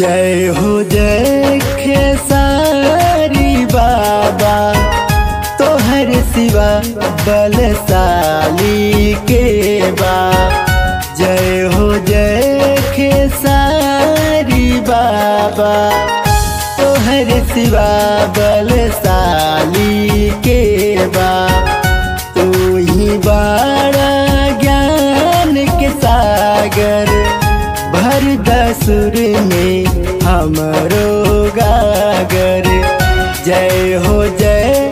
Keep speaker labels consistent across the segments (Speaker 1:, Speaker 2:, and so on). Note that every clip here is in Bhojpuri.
Speaker 1: जय हो जय खेसारी बाबा तोहर सिवा बलशाली के बा जय हो जय खेसारी बाबा तोहर सिवा बलशाली के बा तू ही बड़ा ज्ञान के सागर भर दसुर में हमरो गागर जय हो जय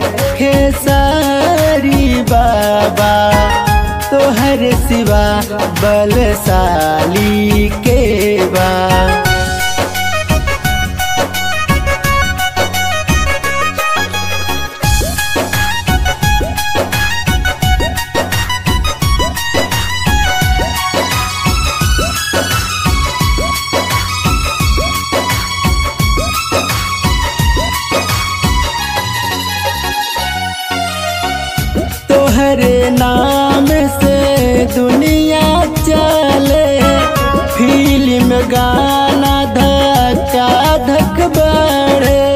Speaker 1: खेसारी बाबा तोहर सिवा बलशाली के बा तोहरे नाम से दुनिया चले फिल्म गाना धक्का धक बढ़े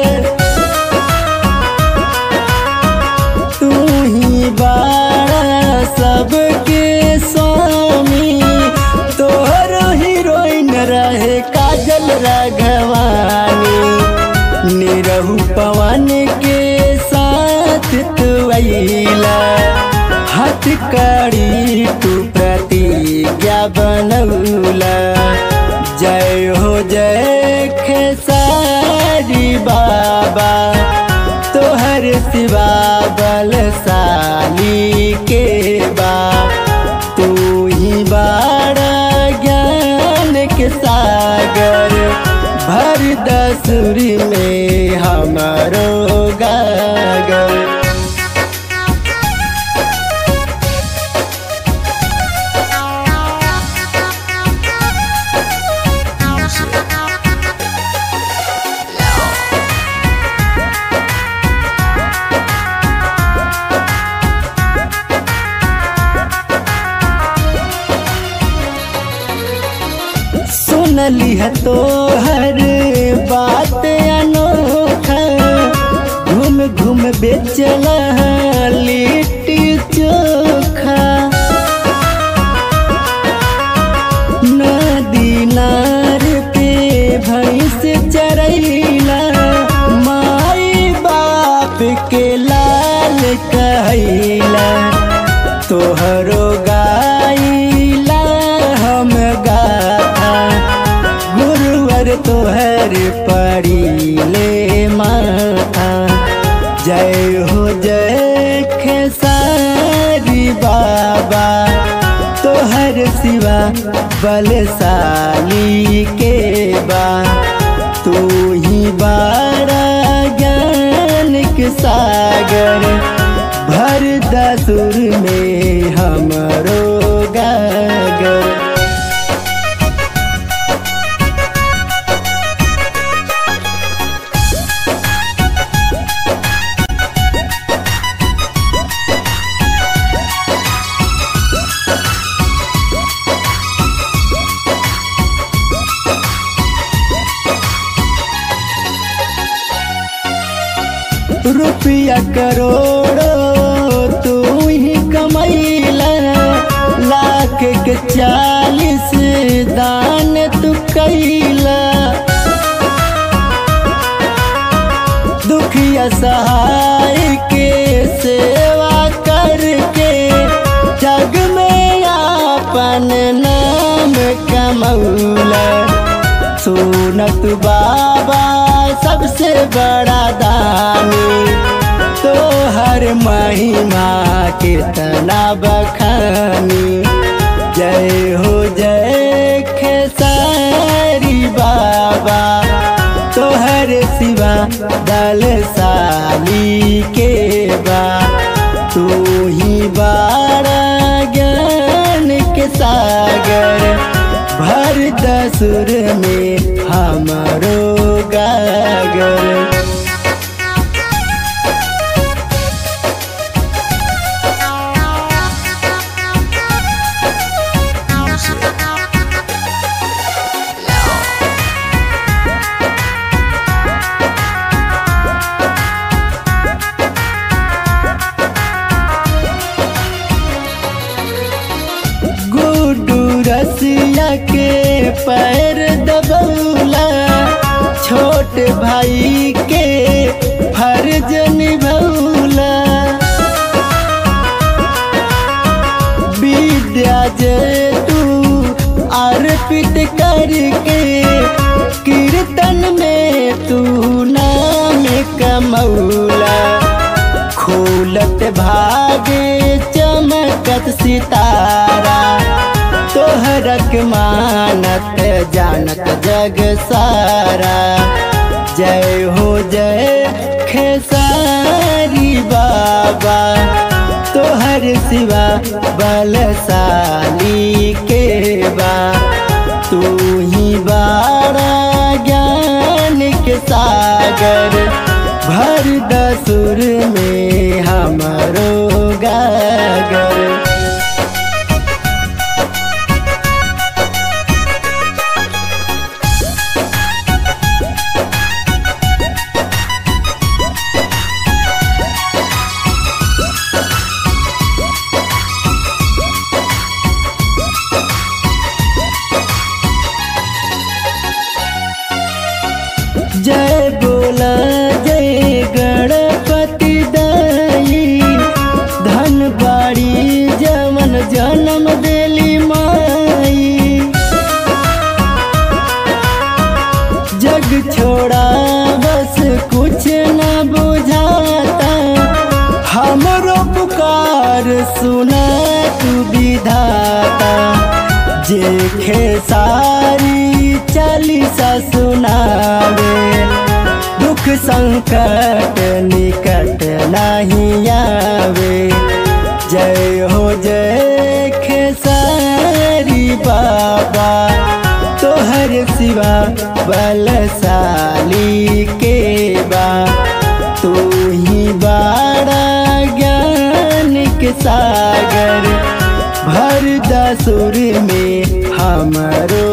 Speaker 1: तू ही बाड़ा सबके स्वामी तोहरो हीरोइन रहे काजल राघवानी निरहु पवन के साथ तू अइला हाथ कड़ी तू प्रतिज्ञा बनौला जय हो जय खेसारी बाबा तोहर सिवा बलशाली के बा तू ही बाड़ा ज्ञान के सागर भर दसुरी में हमारो गागर सुनली है तो हर बात अनोखा घूम घूम बेचला लिट्टी चोखा नदी नार पे भैंस चरैला माई बाप के लाल कहैला तोहरो गाइला हम गाथा गुरुवर तोहर पड़ीले माथा जय हो जय खेसारी बाबा तोहर सिवा बलशाली के बा तू ही बाड़ा ज्ञान के सागर भर दसुर में हमरो गागर रुपया करोड़ो तू ही कमैला लाख के चालीस दान तू कैला दुखिया सहाय के सेवा करके जग में आपन नाम कमौला सोनत बाबा सबसे बड़ा दानी तो हर महिमा कितना बखानी जय हो जय खेसारी बाबा तोहर सिवा दलशाली के बा तू ही बाड़ा ज्ञान के सागर भर दसुर में हमारो गागर
Speaker 2: Music.
Speaker 1: पैर दबौला छोट भाई के फर्ज निभौला विद्या जे तू अर्पित करके कीर्तन में तू नाम कमौला खोलत भागे चमकत सितारा तोहरक मानत जानत जग सारा जय हो जय खेसारी बाबा तोहर सिवा बलशाली के बा तू ही बारा ज्ञान के सागर भर दसुर में हमरो गागर जय बोला जय गणपति दाई धन बाड़ी जमन जन्म देली माई जग छोड़ा बस कुछ न बुझाता हमरो पुकार सुना तू विधाता जे सारी चालीसा सुनावे दुख संकट निकट नहीं आवे जय हो जय खेसारी बाबा तोहर सिवा बलशाली के बा तू ही बाड़ा ज्ञान के सागर भर दसुर में हमरो